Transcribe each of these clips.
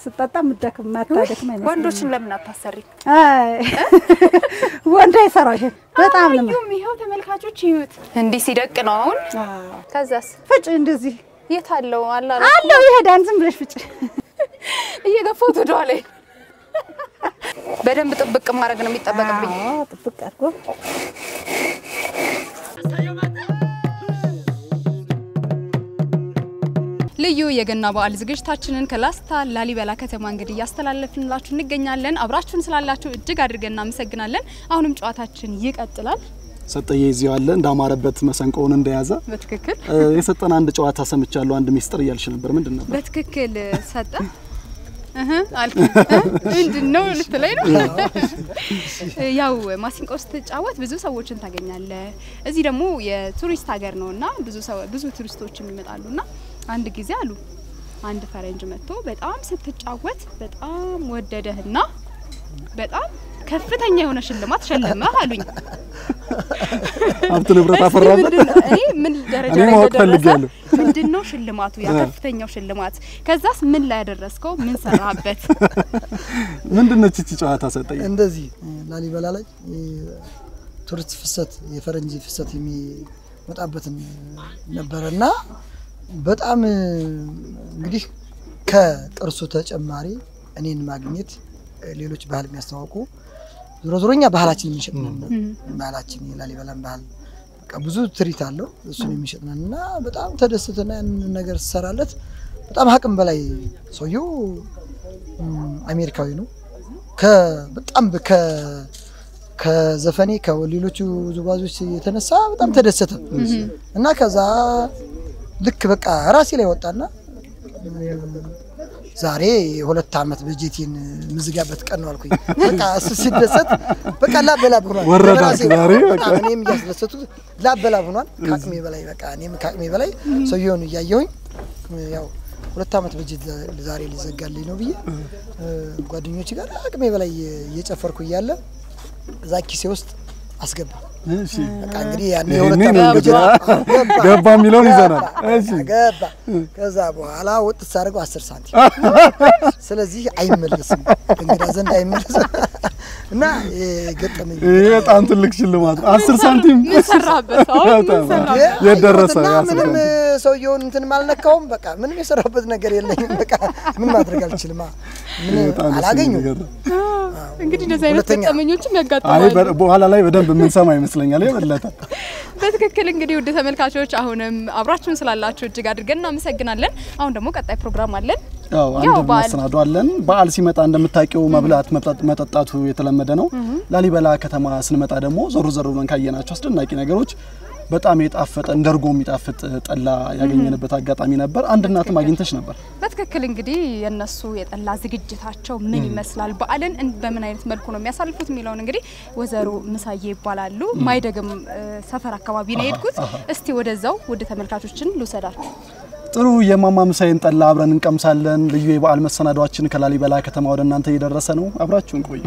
ስጠጣ ምደክም ማታደክም አይመስለኝም። ወንዶችን ለምን አታሰሪ? አይ ወንድ አይሰራው ይሄ በጣም ነው። አዩም ይኸው ተመልካቾች ይዩት፣ እንዲህ ሲደቅ ነው አሁን። አዎ ከዛስ ፍጭ እንደዚህ የት አለው አላ አለው ይሄዳን ዝም ብለሽ ፍጭ። እየገፋሁት ወደ ኋላ በደንብ ጥብቅ ማድረግ ነው የሚጠበቅብኝ። አዎ ጥብቅ አድርጎ ልዩ የገና በዓል ዝግጅታችንን ከላስታ ላሊበላ ከተማ እንግዲህ እያስተላለፍንላችሁ እንገኛለን። አብራችሁን ስላላችሁ እጅግ አድርገን እናመሰግናለን። አሁንም ጨዋታችን ይቀጥላል። ሰጠየ እዚሁ አለ እንዳማረበት መሰንቆውን እንደያዘ በትክክል እ፣ የሰጠን አንድ ጨዋታ ሰምቻለሁ። አንድ ሚስጥር እያልሽ ነበር። ምንድን ነበር? በትክክል ሰጠ እህ አልክ ምንድን ነው ልትለኝ ነው? ያው ማሲንቆ ስትጫወት ብዙ ሰዎችን ታገኛለህ። እዚህ ደግሞ የቱሪስት ሀገር ነውና ብዙ ሰው ብዙ ቱሪስቶችም ይመጣሉና አንድ ጊዜ አሉ አንድ ፈረንጅ መጥቶ በጣም ስትጫወት በጣም ወደደህና በጣም ከፍተኛ የሆነ ሽልማት ሸለመህ አሉኝ። ሀብት ንብረት እስኪ አፈራበት። ምንድን ነው? እኔ ምን ደረጃ እኔ ላይ ማወቅ እንደደረሰ ፈልጌያለሁ። ምንድን ነው ሽልማቱ? ያ ከፍተኛው ሽልማት። ከዛስ ምን ላይ ያደረስከው? ምን ሰራህበት? ምንድን ነች እቺ ጨዋታ ሰጠየ? እንደዚህ ላሊበላ ላይ ቱሪስት ፍሰት የፈረንጅ ፍሰት የሚመጣበትን ነበረ እና በጣም እንግዲህ ከቅርሱ ተጨማሪ እኔን ማግኘት ሌሎች ባህል የሚያስተዋውቁ ዞሮ ዞሮ እኛ ባህላችን የሚሸጥ ነን። ባህላችን የላሊበላን ባህል በቃ ብዙ ትርኢት አለው እሱን የሚሸጥ ነን እና በጣም ተደስትና ያንን ነገር ትሰራለት በጣም አቅም በላይ ሰውየው እም፣ አሜሪካዊ ነው። ከ- በጣም በ- ከ- ከዘፈኔ ከሌሎቹ ውዝዋዞች የተነሳ በጣም ተደሰተ እና ከዛ ልክ በቃ ራሴ ላይ ወጣና ዛሬ የሁለት ዓመት በጀቴን ምዝጋበት ቀን ነው አልኩኝ። በቃ እሱ ሲደሰት በቃ ላበላብ ሆኗል። ወረዳት በራሴ ዛሬ በቃ። በጣም እኔም እያስደሰቱት ላበላብ ሆኗል። ከአቅሜ በላይ በቃ እኔም ከአቅሜ በላይ ሰውየውን እያየሁኝ ያው ሁለት ዓመት በጀት ዛሬ ሊዘጋልኝ ነው ብዬ ጓደኞች ጋር አቅሜ በላይ እየጨፈርኩ እያለ እዛ ኪሴ ውስጥ አስገባ። እሺ በቃ እንግዲህ ያን ይሄኔ የሁለት ነው ዓመት እንግዲህ በጀት ገባ የሚለውን ይዘናል። እሺ ገባ። ከዛ በኋላ ወጥ ሳደርገው አስር ሳንቲም ስለዚህ አይመለስም፣ እንግዳ ዘንድ አይመለስም እና የገጠመኝ ይሄ በጣም ትልቅ ሽልማት ነው። አስር ሳንቲም ምን ሰራህበት? አሁን ምን በጣም ሰራህበት? የት ደረሰ? እና የአስር ምንም ሳንቲም? ሰውየውን እንትን አልነካውም። በቃ ምንም የሰራበት ነገር የለኝም። በቃ ምን ማድረግ አልችልም። ምን በጣም ደስ የሚል አላገኙም። ነገር ነው። እንግዲህ እንደዚህ አይነት ሁለተኛ- ገጠመኞችም አይ ያጋጥማሉ። በ- በኋላ ላይ በደንብ የምንሰማ ይመስለኛል የበለጠ በትክክል እንግዲህ ውድ ተመልካቾች አሁንም አብራችሁን ስላላችሁ እጅግ አድርገን እናመሰግናለን። አሁን ደግሞ ቀጣይ ፕሮግራም አለን። ያው ያው አንድ በዓል- መሰናዶ አለን። በዓል ሲመጣ እንደምታውቂው መብላት መጠጥ- መጠጣቱ የተለመደ ነው። ላሊበላ ከተማ ስንመጣ ደግሞ ዞር ዞር ብለን ካየናቸው አስደናቂ ነገሮች በጣም የጣፈጠ እንደ እርጎ የሚጣፍጥ ጠላ ያገኘንበት አጋጣሚ ነበር። አንድ እናትም አግኝተሽ ነበር። በትክክል እንግዲህ የነሱ የጠላ ዝግጅታቸው ምን ይመስላል፣ በዓልን እን- በምን አይነት መልኩ ነው የሚያሳልፉት የሚለውን እንግዲህ ወይዘሮ ምሳዬ ይባላሉ። ማይደግም እ፣ ሰፈር አካባቢ ነው የሄድኩት። እስቲ ወደዛው ወደ ተመልካቾችን ልውሰዳችሁ። ጥሩ የማማ ምሳዬን ጠላ አብረን እንቀምሳለን። ልዩ የበዓል መሰናዷችን ከላሊበላ ከተማ ወደ እናንተ እየደረሰ ነው። አብራችሁን ቆዩ።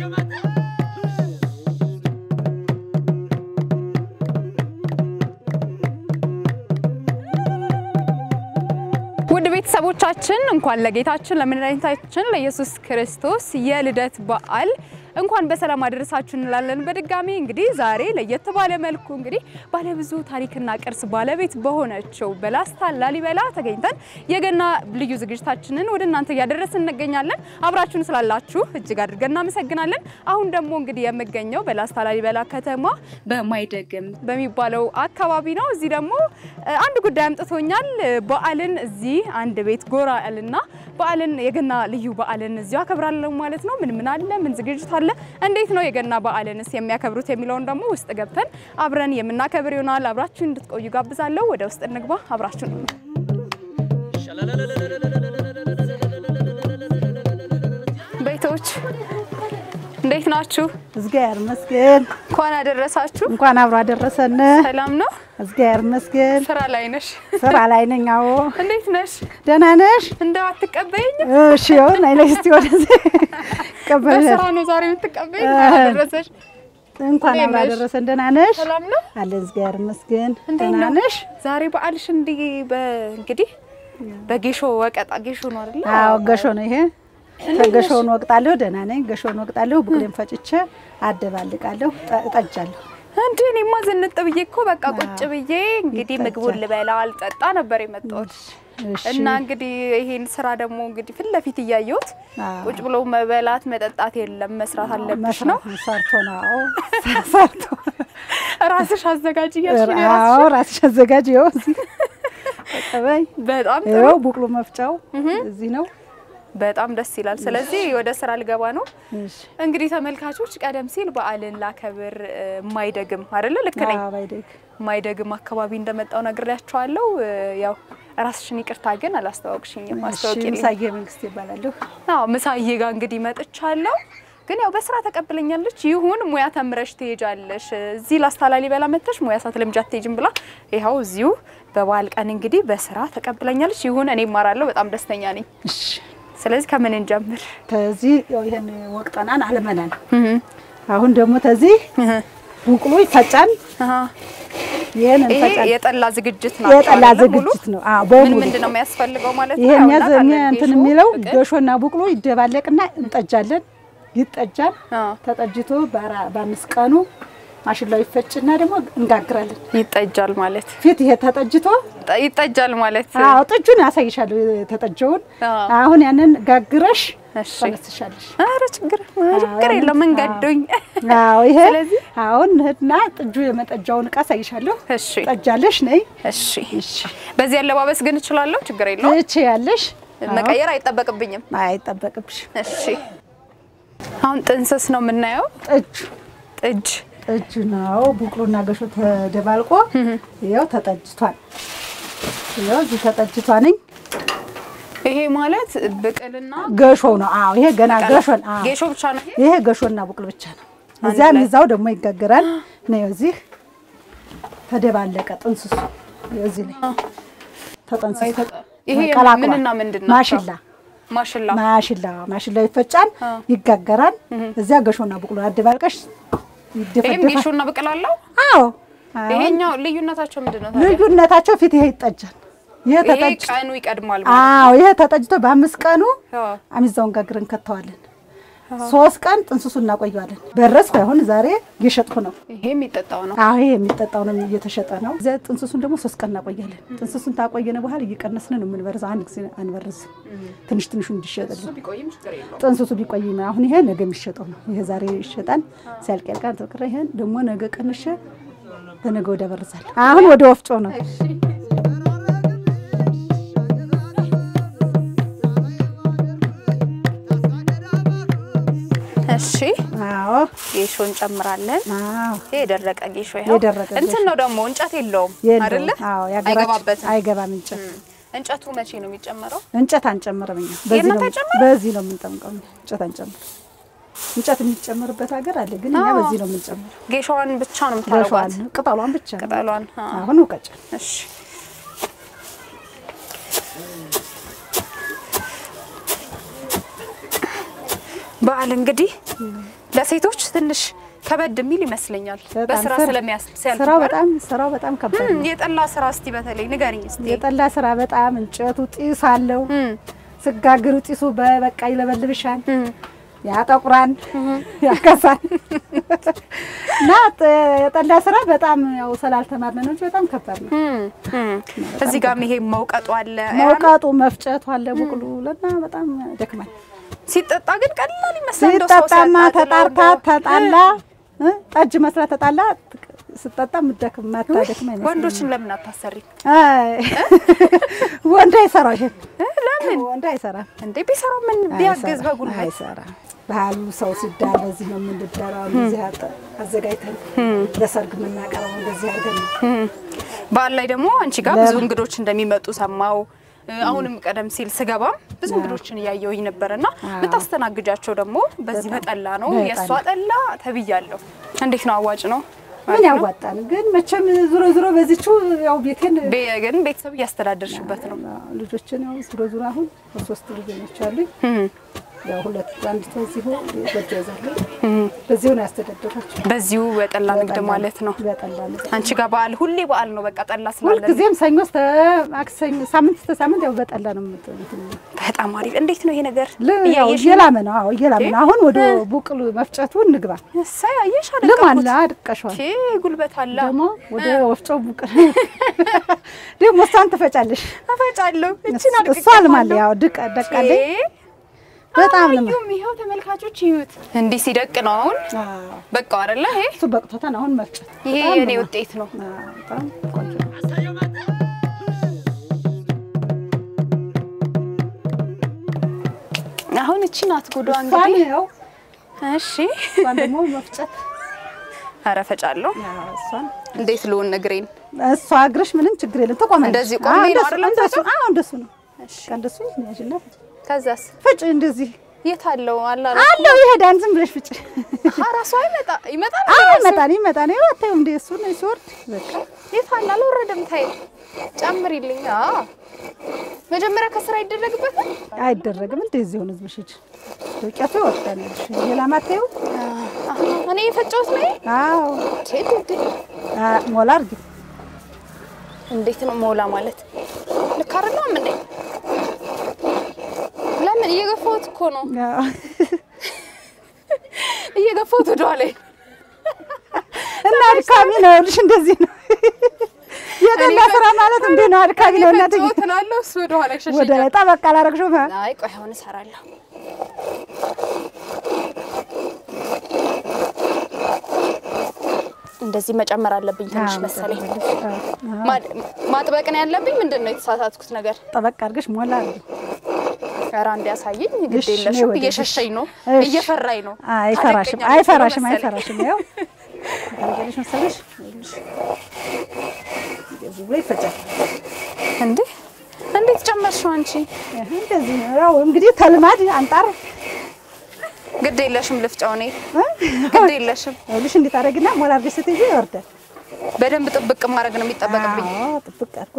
ውድ ቤተሰቦቻችን እንኳን ለጌታችን ለመድኃኒታችን ለኢየሱስ ክርስቶስ የልደት በዓል እንኳን በሰላም አደረሳችሁ እንላለን። በድጋሚ እንግዲህ ዛሬ ለየት ባለ መልኩ እንግዲህ ባለብዙ ታሪክና ቅርስ ባለቤት በሆነችው በላስታ ላሊበላ ተገኝተን የገና ልዩ ዝግጅታችንን ወደ እናንተ እያደረስን እንገኛለን። አብራችሁን ስላላችሁ እጅግ አድርገን እናመሰግናለን። አሁን ደግሞ እንግዲህ የምገኘው በላስታ ላሊበላ ከተማ በማይደግም በሚባለው አካባቢ ነው። እዚህ ደግሞ እ፣ አንድ ጉዳይ አምጥቶኛል። በዓልን እዚህ አንድ ቤት ጎራ ያልና በዓልን የገና ልዩ በዓልን እዚሁ አከብራለሁ ማለት ነው። ምን ምን አለ? ምን ዝግጅት አለ? እንዴት ነው የገና በዓልንስ የሚያከብሩት የሚለውን ደግሞ ውስጥ ገብተን አብረን የምናከብር ይሆናል። አብራችሁን እንድትቆዩ ጋብዛለሁ። ወደ ውስጥ እንግባ። አብራችሁን ቤቶች እንዴት ናችሁ? እግዚአብሔር ይመስገን። እንኳን አደረሳችሁ። እንኳን አብሮ አደረሰን። ሰላም ነው? እግዚአብሔር ይመስገን። ስራ ላይ ነሽ? ስራ ላይ ነኝ። አዎ እንዴት ነሽ? ደህና ነሽ? እንደው አትቀበይኝ? እሺ ይሁን። አይ ነሽ እስቲ ወደዚህ ቀበል በስራ ነው ዛሬ የምትቀበይኝ? እ- አደረሰሽ? እንኳን እንዴት አብሮ ነሽ? አደረሰን። ደህና ነሽ? ሰላም ነው? አለ እግዚአብሔር ይመስገን። እንዴት ደህና ነው? ነሽ? ዛሬ በዓልሽ እንዲህ በእንግዲህ በጌሾ ወቀጣ ጌሾ ነው አይደል? አዎ ገሾ ነው ይሄ። ከገሾውን ወቅጣለሁ። ደህና ነኝ። ገሾውን ወቅጣለሁ። ቡቅሌን ፈጭቼ አደባልቃለሁ፣ ጠ- እጠጃለሁ። እንዴ እኔማ ዝንጥ ብዬ እኮ በቃ ቁጭ ብዬ እንግዲህ ምግቡን ልበላ አልጠጣ ነበር የመጣሁት እሺ። እና እንግዲህ ይሄን ስራ ደግሞ እንግዲህ ፊት ለፊት እያየሁት አዎ። ቁጭ ብሎ መበላት መጠጣት የለም መስራት አለብሽ ነው። መስራት ሰርቶ ነው። አዎ ሰርቶ ራስሽ አዘጋጅ እያልሽ ነው አዎ የራስሽን? ራስሽ አዘጋጅ። ይኸው እዚህ ተቀበይ። በጣም ጥሩ ይኸው ቡቅሉ መፍጫው እዚህ ነው። በጣም ደስ ይላል። ስለዚህ ወደ ስራ ልገባ ነው። እሺ እንግዲህ ተመልካቾች ቀደም ሲል በዓልን ላከብር እ፣ ማይደግም አይደለ? ልክ ነኝ። አዎ ባይደግ ማይደግም አካባቢ እንደመጣው ነግሬያቸዋለሁ። እ፣ ያው ራስሽን ይቅርታ ግን አላስተዋወቅሽኝም። እሺ አስተዋውቂልኝ። ምሳዬ መንግስት ይባላለሁ። አዎ ምሳዬ ጋር እንግዲህ መጥቻለሁ። ግን ያው በስራ ተቀብለኛለች። ይሁን ሙያ ተምረሽ ትሄጃለሽ፣ እዚህ ላስታ ላሊበላ መጥተሽ ሙያ ሳትለምጂ አትሄጂም ብላ ይኸው እዚሁ በበዓል ቀን እንግዲህ በስራ ተቀብለኛለች። ይሁን እኔ እማራለሁ፣ በጣም ደስተኛ ነኝ። እሺ ስለዚህ ከምን እንጀምር? ተዚህ ያው ይሄን ወቅጠናን አልመናን። አሁን ደግሞ ተዚህ ቡቅሉ ይፈጫን። አሃ። ይሄን ይሄ እንፈጫን። የጠላ ዝግጅት ነው። የጠላ ዝግጅት ነው። አዎ ምን በሙሉ ምንድን ነው የሚያስፈልገው ማለት ነው? ይሄን ያው ያዘ እናውቃለን። እንትን ጌሾ፣ የሚለው ብቅል። ገሾና ቡቅሎ ይደባለቅና እንጠጃለን። ይጠጃል። አዎ። ተጠጅቶ በአራ- በአምስት ቀኑ ማሽላው ይፈጭና ደግሞ እንጋግራለን። ይጠጃል ማለት ፊት ይሄ ተጠጅቶ ጠ- ይጠጃል ማለት አዎ ጥጁን ያሳይሻለሁ የተጠጀውን። አዎ። አሁን ያንን ጋግረሽ እሺ። ተነስሻለሽ። ኧረ ችግር ችግር የለም እንገዶኝ። አዎ ይሄ ስለዚህ አሁን እህትና ጥጁ የመጠጃውን እቃ አሳይሻለሁ። እሺ ጠጃለሽ ነይ። እሺ እሺ በዚህ አለባበስ ግን እችላለሁ፣ ችግር የለውም። እቺ ያለሽ መቀየር አይጠበቅብኝም። አይጠበቅብሽ። እሺ አሁን ጥንስስ ነው የምናየው። ጥጁ ጥጅ ጥጁ ነው። ቡቅሎና ገሾ ተደባልቆ ይኸው ተጠጅቷል። ይኸው እዚህ ተጠጅቷንኝ ይሄ ማለት ብቅልና ገሾ ነው። አዎ ይሄ ገና ገሾን አዎ ጌሾ ብቻ ነው ይሄ? ይሄ ገሾና ቡቅል ብቻ ነው። እዚያም ላይ። ይዛው ደግሞ ይጋገራል። ነው እዚህ ተደባለቀ ጥንስሱ እዚህ ላይ ተጠንስሶ ይሄ ቀላቅሏል። ምንና ምንድን ናቸው? ማሽላ ማሽላ ማሽላ ማሽላ ይፈጫል፣ ይጋገራል። እዚያ ገሾና ቡቅሎ አደባልቀሽ ይሄም ይደፈደፋል። ጌሾና ብቅል አለው። አዎ አዎ። ይሄኛው ልዩነታቸው ምንድን ነው ታዲያ? ልዩነታቸው ፊት ይሄ ይጠጃል። ይሄ ይሄ ተጠጅ ቀኑ ይቀድማል ማለት አዎ ይሄ ተጠጅቶ በአምስት ቀኑ ነው። አሚዛውን ጋግረን ከተዋለን። ሶስት ቀን ጥንስሱ እናቆየዋለን። በረስኩ አሁን ዛሬ እየሸጥኩ ነው። ይሄ የሚጠጣው ነው። አዎ ይሄ የሚጠጣው ነው እየተሸጠ ነው። እዚያ ጥንስሱን ደግሞ ሶስት ቀን እናቆያለን። ጥንስሱን ታቆየነ በኋላ እየቀነስን ነው የምንበርዘው። አንድ ጊዜ አንበርዝም። ትንሽ ትንሹ እንዲሸጥልን ቢቆይም ችግር የለውም። ጥንስሱ ቢቆይ ነው። አሁን ይሄ ነገ የሚሸጠው ነው። ይሄ ዛሬ ይሸጣል። ሲያልቅ ያልቃል። ተቀረ ይሄን ደግሞ ነገ ቀንሼ በነገ ወደ በርዛል። አሁን ወደ ወፍጮ ነው። እሺ አዎ ጌሾ እንጨምራለን። አዎ ይሄ የደረቀ ጌሾ ይኸው። የደረቀ እንትን ጌሾ። ነው ደግሞ እንጨት የለውም የለውም። አይደለ? አዎ ያገራች አይገባበትም። አይገባም እንጨት እንጨቱ መቼ ነው የሚጨመረው? እንጨት አንጨምርም እኛ በዚህ ነው የእናንተ አይጨምርም? በዚህ ነው የምንጠምቀው እኛ እንጨት አንጨምር እንጨት የሚጨምርበት ሀገር አለ ግን እኛ አዎ። በዚህ ነው የምንጨምረው ጌሾዋን ብቻ ነው የምታረጓት? ገሿን ቅጠሏን ብቻ ነው። ቅጠሏን። አ። አሁን ውቀጫል እሺ በዓል እንግዲህ ለሴቶች ትንሽ ከበድ የሚል ይመስለኛል። በጣም በስራ ስራ- ስለሚያስ ሲያልፍ ስራው አይደል? በጣም ስራው በጣም ከባድ እም፣ ነው የጠላ ስራ እስቲ በተለይ ንገሪኝ እስቲ። የጠላ ስራ በጣም እንጨቱ ጢስ አለው እም፣ ስጋግሩ ጢሱ በበቃ ይለበልብሻል እም። ያጠቁራል ያከሳል እና ጥ- የጠላ ስራ በጣም ያው ስላልተማርነ ነው እንጂ በጣም ከባድ ነው እም፣ እም። እዚህ ጋርም ይሄ መውቀጡ አለ። መውቃጡ መፍጨቱ አለ ቡቅሉ ለና በጣም ደክማል ሲጠጣ ግን ቀላል ይመስላል። እንደው ሰው ሲጠጣማ ሲያጣጥለው ተጣርታ እንደው- ተጣላ እ? ጠጅ መስራት ተጣላ ስጠጣ ምደክም ማታደክም አይመስለኝም። ወንዶችን ለምን አታሰሪ አይ ወንድ አይሰራው ይሄን ለምን ወንድ አይሰራም እንዴ? ቢሰራው ምን ቢያግዝ አይሰራም፣ በጉልበት አይሰራም። ባህሉ ሰው ሲዳር በዚህ ነው የምንዳራው። እንደዚህ አጠ- አዘጋጅተን ለሰርግ የምናቀርበው እንደዚህ አድርገን ነው። በዓል ላይ ደግሞ አንቺ ጋር ብዙ እንግዶች እንደሚመጡ ሰማው። አሁንም ቀደም ሲል ስገባም ብዙ እንግዶችን እያየሁኝ ነበርና የምታስተናግጃቸው ደግሞ በዚህ በጠላ ነው። በጠላ። የእሷ ጠላ ተብያለሁ። እንዴት ነው? አዋጭ ነው? ምን ያዋጣል ግን መቼም ዞሮ ዞሮ በዚቹ ያው ቤቴን ቤ- ግን ቤተሰብ እያስተዳደርሽበት ነው። ልጆችን ያው ዞሮ ዞሮ አሁን ሶስት ልጆች አሉኝ። እም፣ ያው ሁለት አንድ ተዚሁ ጎጆ ይዛሉ። በዚሁ ነው ያስተዳደራቸው። በዚሁ በጠላ ንግድ ማለት ነው። በጠላ ንግድ አንቺ ጋር በዓል ሁሌ በዓል ነው። በቃ ጠላ ስላለ ሁልጊዜም ሰኞ እስከ ማክሰኞ ሳምንት እስከ ሳምንት ያው በጠላ ነው የምት- እንትን በጣም አሪፍ። እንዴት ነው ይሄ ነገር? ል- ያው እያየሽ እየላመ ነው። አዎ እየላመ ነው። አሁን ወደ ቡቅሉ መፍጨቱ እንግባ። እሰይ አየሽ ልም አለ አደረኩት። አድቀሸዋል። ቼ ጉልበት አለ። ደግሞ ወደ ወፍጮ ቡቅል ደግሞ እሷን ትፈጫለሽ። እፈጫለሁ። እቺን አድቅቄ እሷ ልማለ ያው ድቅ ደቃለኝ በጣም ልማ አዩም ይኸው ተመልካቾች ይዩት። እንዲህ ሲደቅ ነው አሁን አዎ በቃ አይደለ? ይሄ እሱ በቅቶታን አሁን መፍጨት ይሄ በጣም የኔ ልማ። ውጤት ነው። አዎ በጣም ቆንጆ ነው። አሁን እቺ ናት ጉዷ እሷን እንግዲህ። ያው እሺ እሷን ደግሞ መፍጨት ኧረ ፈጫለሁ። ያው እሷን እንዴት ልውን እግሬን እሷ እግርሽ ምንም ችግር የለም ትቆማለች። እንደዚህ ቆሜ አዎ፣ ነው እንደሱ- አይደለም እንደሱ የምትፈጪው? አዎ እንደሱ ነው። በቃ እንደሱ ያዥና ከዛስ ፍጭ እንደዚህ የት አለው አላ አለው ይሄዳን ዝም ብለሽ ፍጭ። ራሱ አይመጣ ይመጣል አዎ ራሱ? ይመጣል ይመጣል። ይኸው አታዩም እንደ እሱ ነው ሲወርድ በቃ የት አለ አልወረደም። ታይ ጨምሪልኝ። አዎ መጀመሪያ ከስራ ይደረግበታል። አይደረግም። እንደዚህ ሆነ ዝም ብለሽ ሂጂ። ዱቄቱ ይወርዳል። ሌላ ማታዩ አሃ እኔ የፈጨሁት ነው። አዎ ቴ ቴ አ ሞላ አድርጊ። እንዴት ነው ሞላ ማለት? ልክ አይደለም እንዴ? ለምን እየገፋሁት እኮ ነው አዎ እየገፋሁት ወደኋላ እና አድካሚ ነው። ይኸውልሽ እንደዚህ ነው የጠላ ስራ ማለት እንዴ ነው። አድካሚ ነው። እናት ፈጨሁት እላለሁ፣ እሱ ወደኋላ ወደ ይሸሸኛል። ላይ ጠበቅ አላረግሽውም? አይ ቆይ አሁን እሰራለሁ። እንደዚህ መጨመር አለብኝ ትንሽ መሰለኝ። ማ- ማጥበቅ ነው ያለብኝ። ምንድን ነው የተሳሳትኩት ነገር? ጠበቅ አድርገሽ ሞላ አድርጊ። ኧረ አንዴ ያሳየኝ። ግድ እሺ፣ የለሽም ነይ ወደ እየሸሸኝ ነው፣ እሺ። እየፈራኝ ነው። አይፈራሽም፣ ታደቀኛለች አይፈራሽም፣ መሰለኝ። አይፈራሽም። ያው ታደርጊያለሽ መሰለሽ ይኸውልሽ፣ እንደዚህ ብሎ ይፈጫል። እንዴ እንዴት ጨመርሽው አንቺ? ይሄ እንደዚህ ነው። ያው እንግዲህ ተልማድ አንጣር ግድ የለሽም ልፍጫው። እኔ ግድ የለሽም። ይኸውልሽ እንዴት አደረግና ሞላ አድርገሽ ስትይዢ ይወርዳል። በደንብ ጥብቅ ማድረግ ነው የሚጠበቅብኝ። አዎ ጥብቅ አድርጎ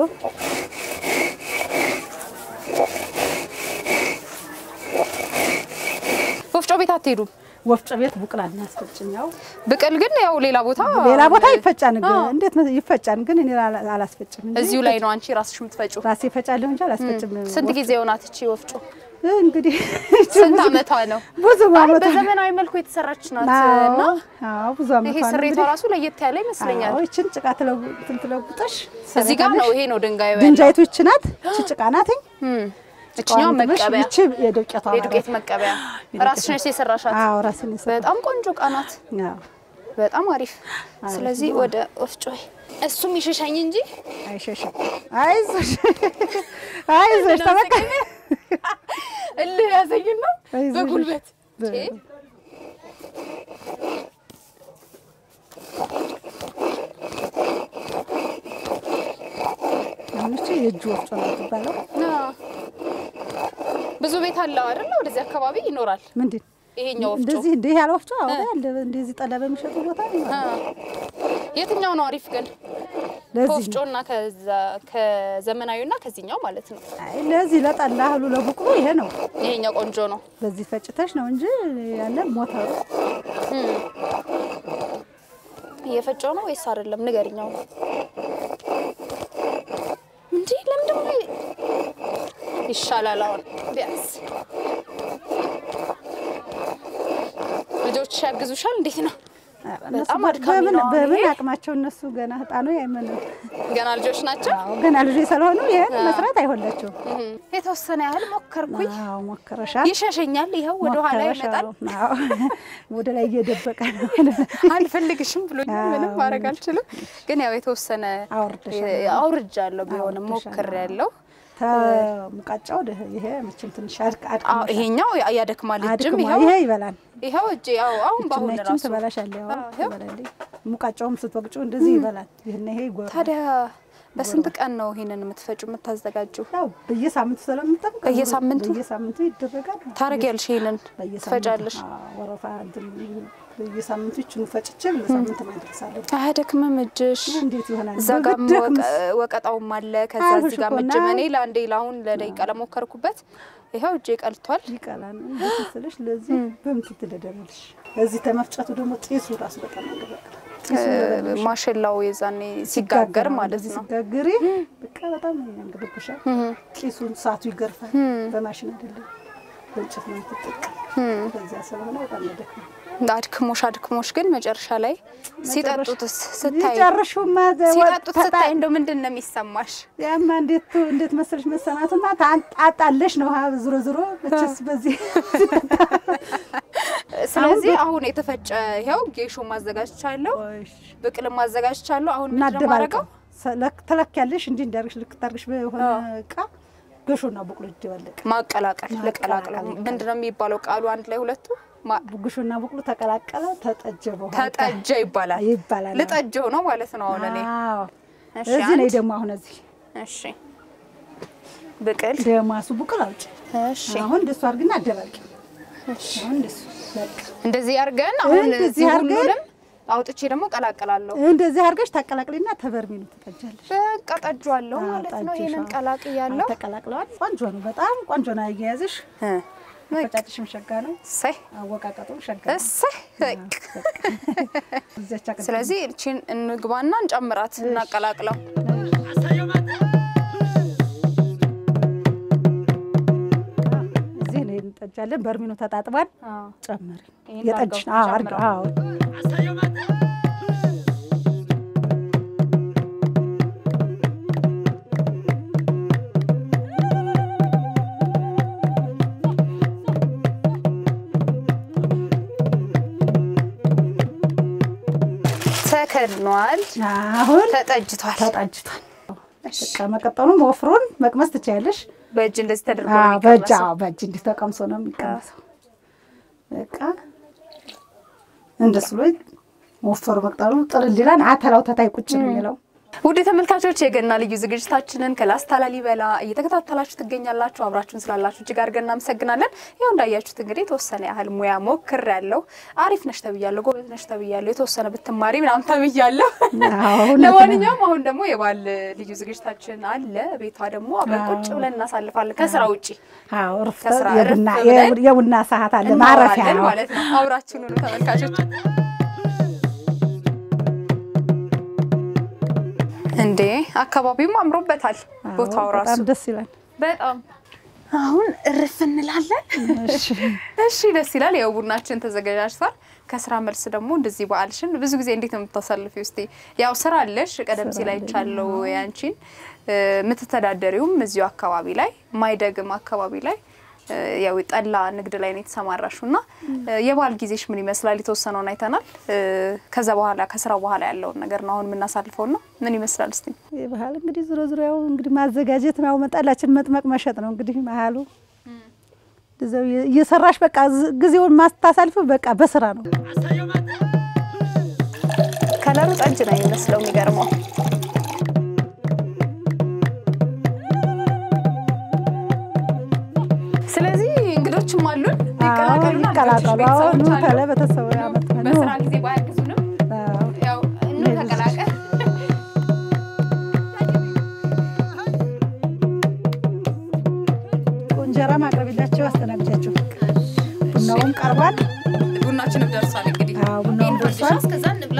ወፍጮ ቤት አትሄዱም? ወፍጮ ቤት ቡቅላ እናስፈጭም። ያው ብቅል ግን ያው ሌላ ቦታ ሌላ ቦታ ይፈጫን፣ ግን እንዴት ነው ይፈጫን? ግን እኔ አላ- አላስፈጭም እንጂ እዚሁ ላይ ነው አንቺ ራስሽ የምትፈጪው። ራሴ ፈጫለሁ እንጂ አላስፈጭም። ስንት ጊዜ ሆናት እቺ ወፍጮ? እንግዲህ ስንት አመቷ ነው? ብዙ አይ አመት በዘመናዊ መልኩ የተሰራች ናት እና አዎ ብዙ አመት ይሄ ስሬቷ ራሱ ለየት ያለ ይመስለኛል። አዎ ይችን ጭቃ ትለው እንትን ትለውጠሽ እዚህ ጋር ነው ይሄ ነው ድንጋዩ ያለው። ድንጃይቱ ይች ናት። ይች ጭቃ ናትኝ። እም፣ እችኛዋ መቀበያ ይች የዱቄቷ የዱቄት መቀበያ ራስሽ ነሽ የሰራሻት። አዎ ራስን ይሰራ በጣም ቆንጆ እቃ ናት። አዎ በጣም አሪፍ። ስለዚህ ወደ ወፍጮ እሱም ይሸሻኝ እንጂ አይሸሽም። አይዞሽ አይዞሽ ተበቃ እልህ ያዘኝና አይዞሽ። በጉልበት በ- ቼ፣ አሁን ይቺ የእጅ ወፍጮ ነው የምትባለው። አዎ። ብዙ ቤት አለው አይደል? ወደዚህ አካባቢ ይኖራል ምንድን ይሄኛው ወፍጮ። እንደዚህ እንዲህ ያለ ወፍጮ አዎ እንደ እንደዚህ ጠላ በሚሸጡ ቦታ ነው። አዎ። የትኛው ነው አሪፍ ግን? ለዚህ ከወፍጮና ከዛ ከዘመናዊና ከዚህኛው ማለት ነው። አይ ለዚህ ለጠላ እህሉ ለቡቅሉ ይሄ ነው። ይሄኛው ቆንጆ ነው። በዚህ ፈጭተሽ ነው እንጂ ያለ ሞተሩ እየፈጨው ነው ወይስ አይደለም? ንገሪኛው። እንዴ ለምንድን ነው ይሻላል? አሁን ቢያንስ ልጆች ያግዙሻል? እንዴት ነው? እነሱ በጣም አድካሚ በምን ነው አሁን በምን ይሄ። አቅማቸው እነሱ ገና ህጣኑ አይመኑ ገና ልጆች ናቸው። አዎ ገና ልጆች ስለሆኑ ይሄን መስራት አይሆንላቸውም። እም፣ የተወሰነ ያህል ሞከርኩኝ። አዎ ሞክረሻል። ይሸሸኛል። ይኸው ወደ ኋላ ሞክረሻል። ይመጣል። አዎ ወደ ላይ እየደበቀ ነው። አልፈልግሽም ብሎኛል። ምንም ማድረግ አልችልም። ግን ያው የተወሰነ አውርደሻል። አውርጃለሁ ቢሆንም አውርደሻል። ሞክሬያለሁ። ተሙቃጫው ደ- ይሄ መቼም ትንሽ አድቅ አዎ አድቅ ይሄኛው ያ- ያደክማል። እጅም አድክማ ይኸው ይሄ ይበላል። ይኸው እጄ ያው አሁን በአሁን ችናችን ራሱ ትበላሻለህ። ያው አዎ፣ ይኸው። ትበላለች። ሙቃጫውም ስትወቅጩ እንደዚህ ይበላል። ይሄን ይሄ ይጎራል። ታዲያ በስንት ቀን ነው ይሄንን የምትፈጩ የምታዘጋጁ? ያው በየሳምንቱ ስለምንጠብቅ በየሳምንቱ? በየሳምንቱ ይደረጋል። ታረጊያለሽ? ይሄንን በየሳምንቱ ትፈጫለሽ? አዎ፣ ወረፋ እንትን በየሳምንቱ ይችኑ ፈጭቼ ለሳምንት ማድረሳለሁ። አያደክምም እጅሽ? እንዴት ይሆናል? እዛ ጋም ብደክምስ? ወቀ- ወቀጣውም አለ። ከዛ አልኩሽ እዚህ ጋር እኮ ምጅም እና- እኔ ለአንዴ ለአሁን ለደቂቃ ለሞከርኩበት ይኸው እጄ ቀልቷል። ይቀላል እንዴት መሰለሽ? ለዚህ በምትን ትደደረልሽ። እዚህ ተመፍጨቱ ደግሞ ጢሱ ራሱ በጣም ያገለግላል። ጢሱ እ፣ ማሽላው የዛኔ ሲጋገር ማለት እንደዚህ ነው። ሲጋገሪ በቃ በጣም ያንገበግሻል። ጢሱን ሰዓቱ ይገርፋል። በማሽን አይደለም በእንጨት ነው የምትጠቀም። በዚያ ስለሆነ በጣም ያደክማል። አድክሞሽ አድክሞሽ ግን መጨረሻ ላይ ሲጠጡትስ ስታይ ይጨርሹማ ሲጠጡት ስታይ እንደው ምንድን ነው የሚሰማሽ? ያማ እንዴት እንዴት መሰለሽ መሰናቱማ ታጣለሽ ነው። ሀ ዝሮ ዝሮ መቼስ በዚህ ስለዚህ አሁን የተፈጨ ይኸው ጌሾ ማዘጋጅቻለሁ፣ ብቅልም ማዘጋጅቻለሁ። አሁን ምንድን ነው እናደባልቀው የማደርገው? ተለኪያለሽ እንዲህ እንዳርግሽ ልክ ታርግሽ በሆነ እቃ ገሾና በቆሎ ይደባለቅ ማቀላቀል ልቀላቅለው። ማቀላቀል። ምንድን ነው የሚባለው ቃሉ አንድ ላይ ሁለቱ ማ- ጉሾና በቆሎ ተቀላቀለ ተጠጀ በኋላ ተጠጀ ይባላል። ይባላል። ልጠጀው ነው ማለት ነው አሁን እኔ። አዎ እሺ፣ እዚህ ነኝ አንድ። ደግሞ አሁን እዚህ እሺ ብቅል ደማሱ ቡቅል አውጭ እሺ አሁን እንደሱ አድርግና አደባልቂ አሁን እንደሱ በቃ እንደዚህ አድርገን አሁን እንደዚህ እዚህ አድርገን- ሁሉንም አውጥቼ ደግሞ ቀላቅላለሁ። እንደዚህ አድርገሽ ታቀላቅሊና ተበርሚኑ ትጠጃለሽ። በቃ ጠጇለሁ አዎ፣ ማለት ነው። ጠጅሽ፣ ይሄንን አዎ። ቀላቅያለሁ። ተቀላቅለዋል። ቆንጆ ነው፣ በጣም ቆንጆ ነው። አያያዝሽ እ፣ በቃ ፈጫጭሽም ሸጋ ነው፣ እሰይ አወቃቀጡም ሸጋ ነው። እሰይ በቃ። እዚያች አቅም- ስለዚህ እቺን እንግባና እንጨምራት እናቀላቅለው። እዚህ ነው እንጠጃለን። በርሚኑ ተጣጥቧል። ጨምሪ ይሄን የጠጅ አድርገው አዎ፣ አድርገው አዎ ተከድኗል፣ አሁን ተጠጅቷል። ተጠጅቷል። በቃ መቀጠሉን ወፍሩን መቅመስ ትችያለሽ። በእጅ እንደዚህ ተደርጎ አዎ፣ ነው በእጅ የሚቀመሰው። አዎ፣ በእጅ እንዲህ ተቀምሶ ነው የሚቀመሰው። በቃ እንደሱ ላይ ወፈሩ መቅጠሉ ጥርል ይላል። አተላው ተታይ ቁጭ ነው የሚለው ውድ ተመልካቾች የገና ልዩ ዝግጅታችንን ከላስታ ላሊበላ እየተከታተላችሁ ትገኛላችሁ። አብራችሁን ስላላችሁ እጅግ አድርገን እናመሰግናለን። ይኸው እንዳያችሁት እንግዲህ የተወሰነ ያህል ሙያ ሞክር ያለው አሪፍ ነሽ ተብያለሁ፣ ጎበዝ ነሽ ተብያለሁ፣ የተወሰነ ብትማሪ ምናምን ተብያለሁ። አዎ፣ እውነት ነው። ለማንኛውም አሁን ደግሞ የባል ልዩ ዝግጅታችን አለ። ቤቷ ደግሞ አብረን ቁጭ ብለን እናሳልፋለን ከስራ ውጭ አዎ፣ እረፍት ከስራ የቡና እረፍት ብለን የቡና ሰዓት አለ ማረፊያ እናወራለን ነው። ማለት ነው። አብራችሁን ሁኑ ተመልካቾች። እንዴ አካባቢውም አምሮበታል። አዎ፣ ቦታው ራሱ በጣም ደስ ይላል። በጣም አሁን እርፍ እንላለን። እሺ እሺ ደስ ይላል። ያው ቡናችን ተዘጋጅቷል። ከስራ መልስ ደግሞ እንደዚህ በዓልሽን ብዙ ጊዜ እንዴት ነው የምታሳልፊው? እስቲ ያው ስራ አለሽ፣ ቀደም ሲል አይቻለሁ ያንቺን እ፣ የምትተዳደሪውም እዚሁ አካባቢ ላይ ማይደግም አካባቢ ላይ እ፣ ያው ጠላ ንግድ ላይ ነው የተሰማራሽው እና እ፣ የበዓል ጊዜሽ ምን ይመስላል? የተወሰነውን አይተናል። እ፣ ከዛ በኋላ ከስራው በኋላ ያለውን ነገር ነው አሁን የምናሳልፈው እና ምን ይመስላል እስቲ? ይህ ባህል እንግዲህ ዞሮ ዞሮ ያው እንግዲህ ማዘጋጀት ነው፣ መጣላችን መጥመቅ መሸጥ ነው እንግዲህ መሀሉ እዛው እየሰራሽ በቃ ዝ- ጊዜውን ማስታሳልፈው በቃ በስራ ነው። ከለሩ ጠጅ ነው የሚመስለው። የሚገርመው ስለዚህ እንግዶችም አሉን። ይቀላቀሉና ይቀላቀሉ። ልጆችሽ አሁን ቤተሰቦች አሉ። ተለ ቤተሰቡ ያመጣ ነው። በስራ ጊዜ ባያግዙንም አዎ። ያው እኑ ተቀላቀል። እንጀራ ማቅረቢላቸው አስተናግጃቸው። ቡናውም ቀርቧል። ቡናችንም ደርሷል። እንግዲህ አዎ፣ ቡናውም ይሄን ደርሷል። ፈንድሻ እስከዛ እንብላ።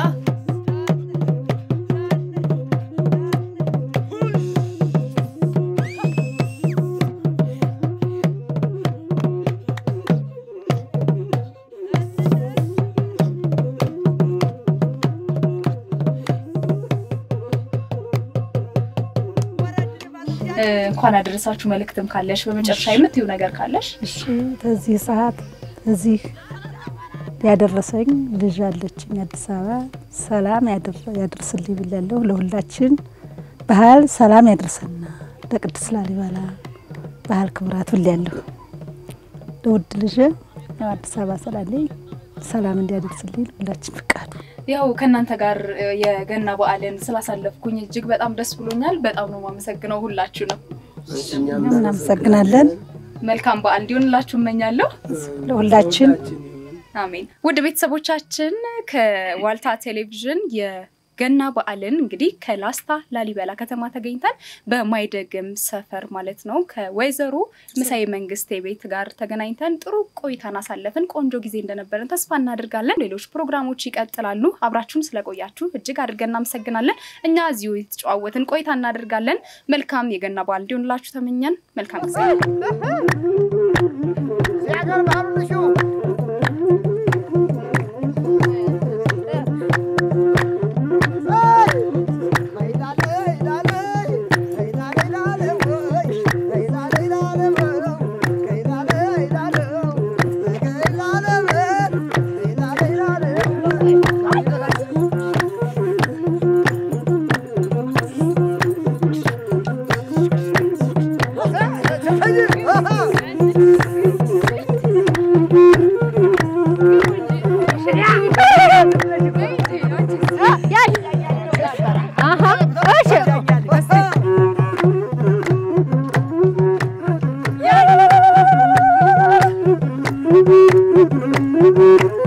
እንኳን አደረሳችሁ መልእክትም ካለሽ በመጨረሻ የምትይው ነገር ካለሽ እሺ በዚህ ሰዓት እዚህ ያደረሰኝ ልጅ አለችኝ አዲስ አበባ ሰላም ያደር- ያደርስልኝ ብላለሁ። ለሁላችን ባህል ሰላም ያደርሰና ለቅድስት ላሊበላ ባህል ክብራት ብላለሁ። ለውድ ልጅ ያው አዲስ አበባ ስላለኝ ሰላም እንዲያደርስልኝ ለሁላችን ፍቃዱ ያው ከእናንተ ጋር እ፣ የገና በዓልን ስላሳለፍኩኝ እጅግ በጣም ደስ ብሎኛል። በጣም ነው የማመሰግነው ሁላችሁ ነው። እናመሰግናለን። መልካም በዓል እንዲሆንላችሁ እመኛለሁ። ለሁላችን አሜን። ውድ ቤተሰቦቻችን ከዋልታ ቴሌቪዥን የ ገና በዓልን እንግዲህ ከላስታ ላሊበላ ከተማ ተገኝተን በማይደግም ሰፈር ማለት ነው ከወይዘሮ ምሳዬ መንግስቴ ቤት ጋር ተገናኝተን ጥሩ ቆይታን አሳለፍን። ቆንጆ ጊዜ እንደነበረን ተስፋ እናደርጋለን። ሌሎች ፕሮግራሞች ይቀጥላሉ። አብራችሁን ስለቆያችሁ እጅግ አድርገን እናመሰግናለን። እኛ እዚሁ የተጨዋወትን ቆይታ እናደርጋለን። መልካም የገና በዓል እንዲሆንላችሁ ተመኘን። መልካም ጊዜ Thank you.